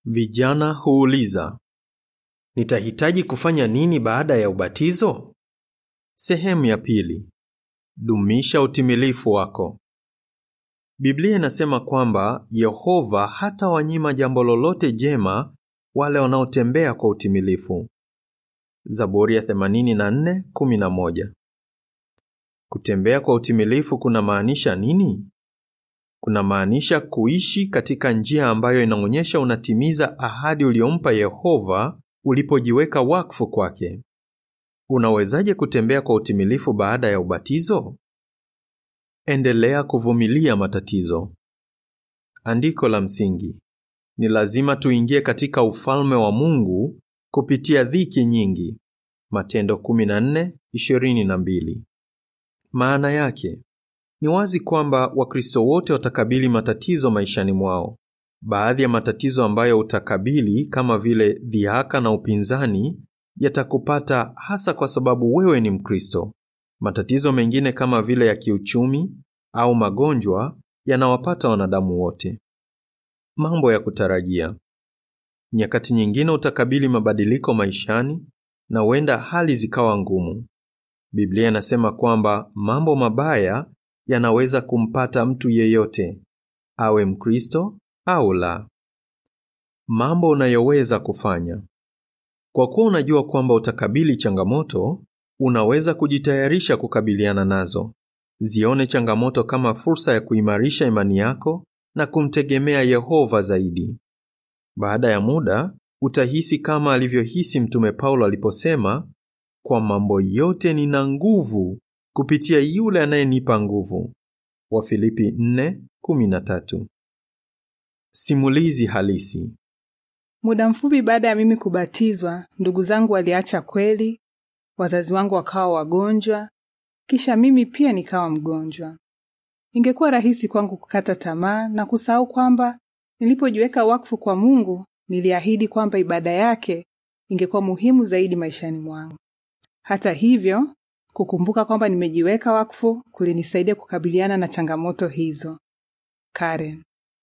Vijana huuliza, nitahitaji kufanya nini baada ya ubatizo? Sehemu ya pili. Dumisha utimilifu wako. Biblia inasema kwamba Yehova hata wanyima jambo lolote jema wale wanaotembea kwa utimilifu. Zaburi ya 84:11. Kutembea kwa utimilifu kuna maanisha nini? Kuna maanisha kuishi katika njia ambayo inaonyesha unatimiza ahadi uliyompa Yehova ulipojiweka wakfu kwake. Unawezaje kutembea kwa utimilifu baada ya ubatizo? Endelea kuvumilia matatizo. Andiko la msingi. Ni lazima tuingie katika ufalme wa Mungu kupitia dhiki nyingi. Matendo 14:22. Maana yake ni wazi kwamba Wakristo wote watakabili matatizo maishani mwao. Baadhi ya matatizo ambayo utakabili kama vile dhihaka na upinzani yatakupata hasa kwa sababu wewe ni Mkristo. Matatizo mengine kama vile ya kiuchumi au magonjwa yanawapata wanadamu wote. Mambo ya kutarajia. Nyakati nyingine utakabili mabadiliko maishani na huenda hali zikawa ngumu. Biblia inasema kwamba mambo mabaya yanaweza kumpata mtu yeyote, awe Mkristo au la. Mambo unayoweza kufanya. Kwa kuwa unajua kwamba utakabili changamoto, unaweza kujitayarisha kukabiliana nazo. Zione changamoto kama fursa ya kuimarisha imani yako na kumtegemea Yehova zaidi. Baada ya muda, utahisi kama alivyohisi Mtume Paulo aliposema, kwa mambo yote nina nguvu kupitia yule anayenipa nguvu. Wafilipi 4:13. Simulizi halisi. Muda mfupi baada ya mimi kubatizwa, ndugu zangu waliacha kweli, wazazi wangu wakawa wagonjwa, kisha mimi pia nikawa mgonjwa. Ingekuwa rahisi kwangu kukata tamaa na kusahau kwamba nilipojiweka wakfu kwa Mungu, niliahidi kwamba ibada yake ingekuwa muhimu zaidi maishani mwangu. Hata hivyo, kukumbuka kwamba nimejiweka wakfu kulinisaidia kukabiliana na changamoto hizo. Karen.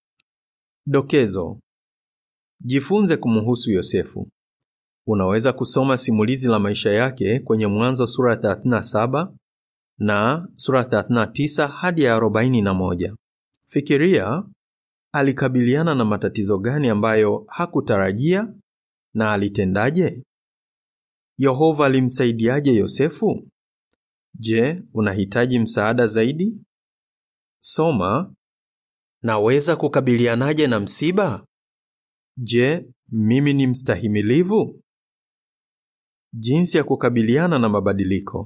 Dokezo. Jifunze kumhusu Yosefu. Unaweza kusoma simulizi la maisha yake kwenye Mwanzo sura 37 na sura 39 hadi ya 41. Fikiria, alikabiliana na matatizo gani ambayo hakutarajia na alitendaje? Yehova alimsaidiaje Yosefu? Je, unahitaji msaada zaidi? Soma, naweza kukabilianaje na msiba? Je, mimi ni mstahimilivu? Jinsi ya kukabiliana na mabadiliko.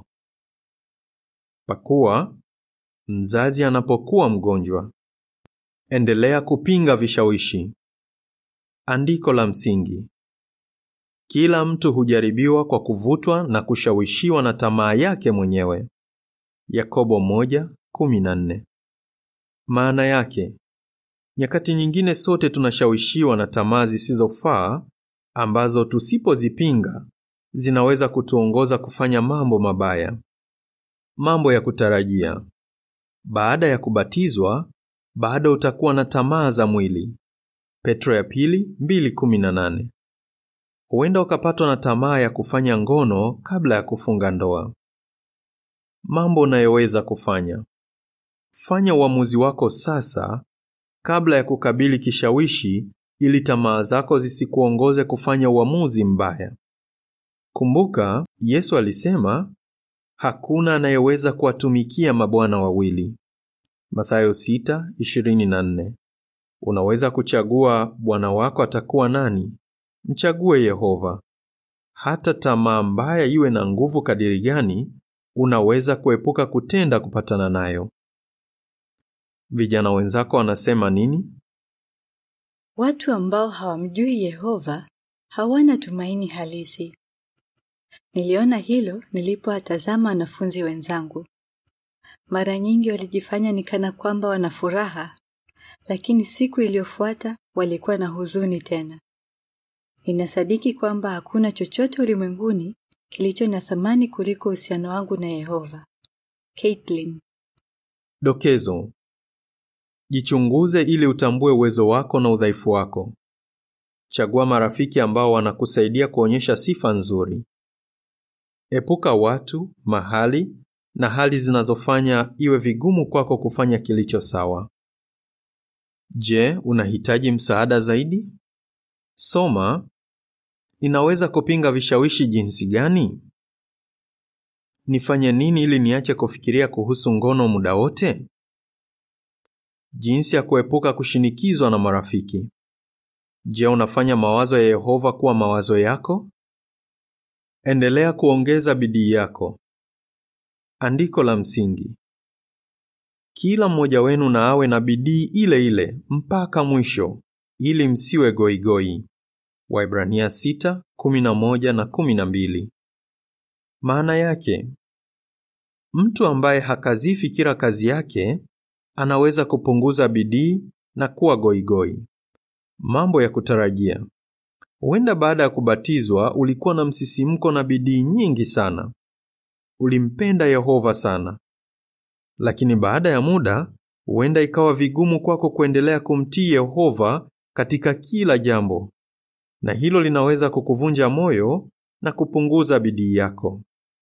Pakua, mzazi anapokuwa mgonjwa. Endelea kupinga vishawishi. Andiko la msingi. Kila mtu hujaribiwa kwa kuvutwa na kushawishiwa na tamaa yake mwenyewe. Yakobo 1:14. Maana yake, nyakati nyingine sote tunashawishiwa na tamaa zisizofaa ambazo tusipozipinga zinaweza kutuongoza kufanya mambo mabaya. Mambo ya kutarajia. Baada ya kubatizwa, bado utakuwa na tamaa za mwili. Petro ya pili 2:18. Huenda ukapatwa na tamaa ya kufanya ngono kabla ya kufunga ndoa. Mambo unayoweza kufanya. Fanya uamuzi wako sasa kabla ya kukabili kishawishi ili tamaa zako zisikuongoze kufanya uamuzi mbaya. Kumbuka, Yesu alisema, hakuna anayeweza kuwatumikia mabwana wawili. Mathayo 6:24. Unaweza kuchagua bwana wako atakuwa nani? Mchague Yehova. Hata tamaa mbaya iwe na nguvu kadiri gani, unaweza kuepuka kutenda kupatana nayo. Vijana wenzako wanasema nini? Watu ambao hawamjui Yehova hawana tumaini halisi. Niliona hilo nilipowatazama wanafunzi wenzangu. Mara nyingi walijifanya ni kana kwamba wana furaha, lakini siku iliyofuata walikuwa na huzuni tena. Ninasadiki kwamba hakuna chochote ulimwenguni kilicho na thamani kuliko uhusiano wangu na Yehova. Caitlin. Dokezo. Jichunguze ili utambue uwezo wako na udhaifu wako. Chagua marafiki ambao wanakusaidia kuonyesha sifa nzuri. Epuka watu, mahali na hali zinazofanya iwe vigumu kwako kufanya kilicho sawa. Je, unahitaji msaada zaidi? Soma. Ninaweza kupinga vishawishi jinsi gani? Nifanye nini ili niache kufikiria kuhusu ngono muda wote? Jinsi ya kuepuka kushinikizwa na marafiki. Je, unafanya mawazo ya Yehova kuwa mawazo yako? Endelea kuongeza bidii yako. Andiko la msingi. Kila mmoja wenu na awe na bidii ile ile mpaka mwisho, ili msiwe goigoi. Waibrania 6:11 na 12. Maana yake, mtu ambaye hakazii fikira kazi yake anaweza kupunguza bidii na kuwa goigoi. Mambo ya kutarajia. Huenda baada ya kubatizwa ulikuwa na msisimko na bidii nyingi sana. Ulimpenda Yehova sana. Lakini baada ya muda, huenda ikawa vigumu kwako kuendelea kumtii Yehova katika kila jambo. Na hilo linaweza kukuvunja moyo na kupunguza bidii yako.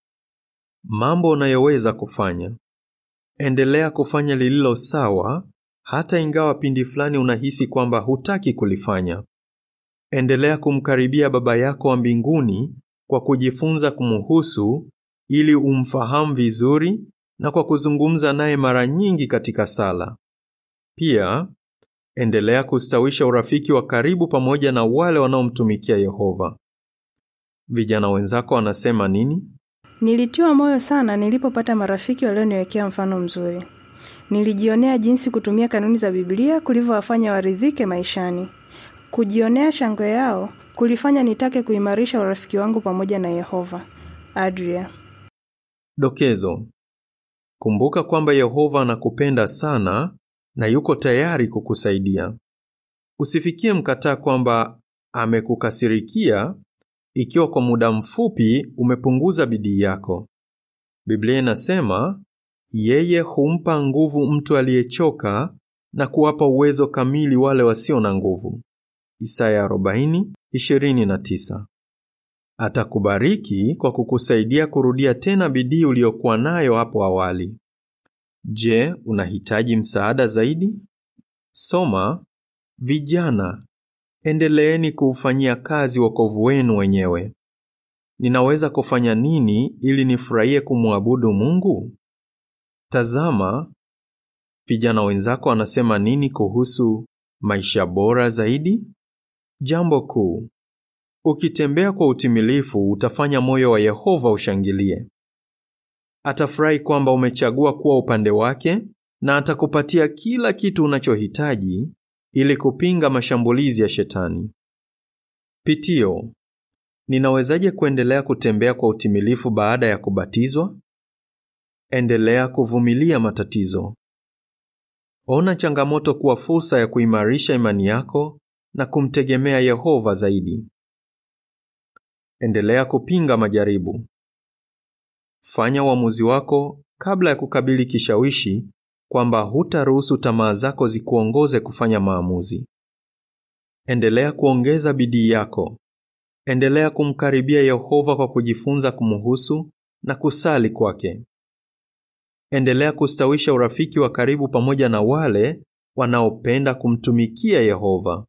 Mambo unayoweza kufanya. Endelea kufanya lililo sawa hata ingawa pindi fulani unahisi kwamba hutaki kulifanya. Endelea kumkaribia Baba yako wa mbinguni kwa kujifunza kumuhusu ili umfahamu vizuri na kwa kuzungumza naye mara nyingi katika sala. Pia, endelea kustawisha urafiki wa karibu pamoja na wale wanaomtumikia Yehova. Vijana wenzako wanasema nini? Nilitiwa moyo sana nilipopata marafiki walioniwekea mfano mzuri. Nilijionea jinsi kutumia kanuni za Biblia kulivyowafanya waridhike maishani. Kujionea shangwe yao kulifanya nitake kuimarisha urafiki wangu pamoja na Yehova. Adria. Dokezo. Kumbuka kwamba Yehova anakupenda sana na yuko tayari kukusaidia. Usifikie mkataa kwamba amekukasirikia ikiwa kwa muda mfupi umepunguza bidii yako. Biblia inasema yeye humpa nguvu mtu aliyechoka na kuwapa uwezo kamili wale wasio na nguvu. Isaya 40:29. Atakubariki kwa kukusaidia kurudia tena bidii uliyokuwa nayo hapo awali. Je, unahitaji msaada zaidi? Soma. Vijana, endeleeni kuufanyia kazi wokovu wenu wenyewe. Ninaweza kufanya nini ili nifurahie kumwabudu Mungu? Tazama, vijana wenzako wanasema nini kuhusu maisha bora zaidi? Jambo kuu, ukitembea kwa utimilifu utafanya moyo wa Yehova ushangilie. Atafurahi kwamba umechagua kuwa upande wake na atakupatia kila kitu unachohitaji ili kupinga mashambulizi ya Shetani. Pitio, ninawezaje kuendelea kutembea kwa utimilifu baada ya kubatizwa? Endelea kuvumilia matatizo. Ona changamoto kuwa fursa ya kuimarisha imani yako na kumtegemea Yehova zaidi. Endelea kupinga majaribu. Fanya uamuzi wako kabla ya kukabili kishawishi kwamba hutaruhusu tamaa zako zikuongoze kufanya maamuzi. Endelea kuongeza bidii yako. Endelea kumkaribia Yehova kwa kujifunza kumuhusu na kusali kwake. Endelea kustawisha urafiki wa karibu pamoja na wale wanaopenda kumtumikia Yehova.